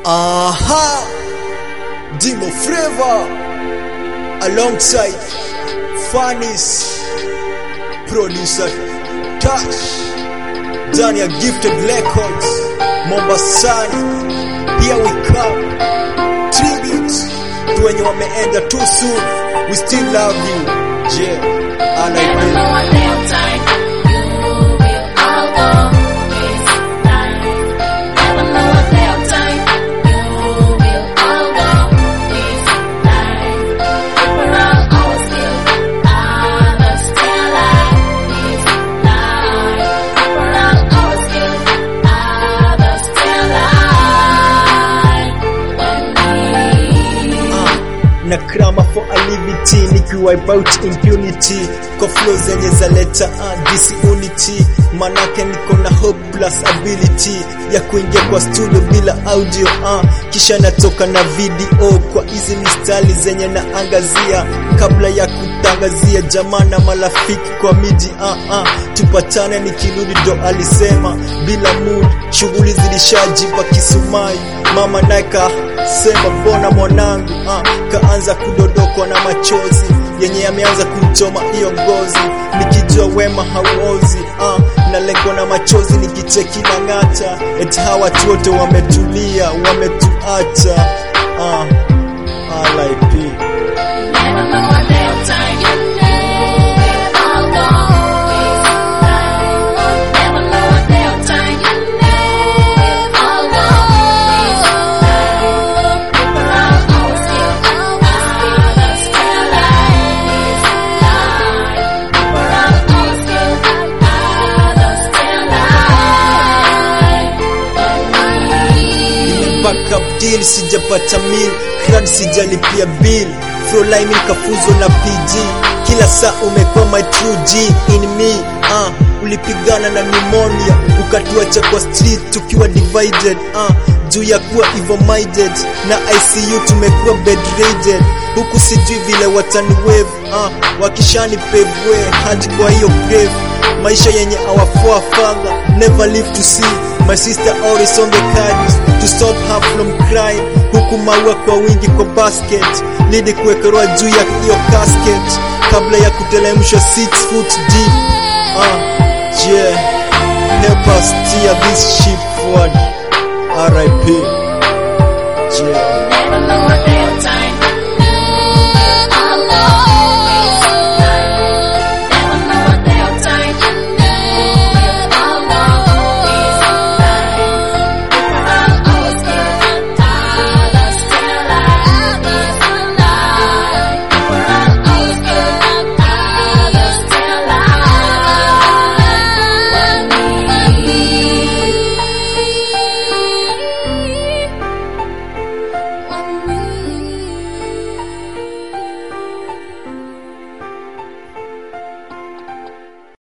Aha! Dimo Flavor alongside Fanis producer Tash ndani ya Gifted Records Mombasani. Here we come tribute tu wenye wameenda too soon. We still love you. Yeah, I like Never you. know a damn time you will all go this time. Never know a damn time you will all go this time. We're all our still others still alive this time. We're all our still others still alive. When we na krama for a liberty nikiwipe out impunity kwa flow zenye zaleta uh, disunity manake niko na hope plus ability ya kuingia kwa studio bila audio uh, kisha natoka na video kwa hizi mistari zenye naangazia kabla ya kutangazia jamaa na marafiki kwa miji uh, uh, tupatane nikirudi ndo alisema bila mood shughuli zilishajipa kisumai mama naye kasema mbona mwanangu ah, kaanza kudodokwa na machozi yenye yameanza kumchoma hiyo ngozi nikijua wema hauozi ah, na lengo na machozi nikicheki na ng'ata eti hawa watu wote wametulia wametuacha ah, RIP. Never know a damn time you will all go this time. Never know a damn time you will all go this time. We're all our still others still alive this time. We're all our still others still alive. backup deal sijapata mil crowd sijalipia bill Froline nikafuzwa na PG kila saa umekuwa my true G in me uh, ulipigana na pneumonia ukatuacha kwa street tukiwa divided uh, juu ya kuwa evil minded na ICU tumekuwa bedridden huku sijui vile watani wave uh, wakishani pavwe hadi kwa hiyo grave maisha yenye awafoa father never live to see my sister always on the cards to stop her from crying huku maua kwa wingi kwa basket lidi kuwekewa juu ya hiyo casket kabla ya kutelemshwa 6 foot deep uh, yeah help us steer this ship forward RIP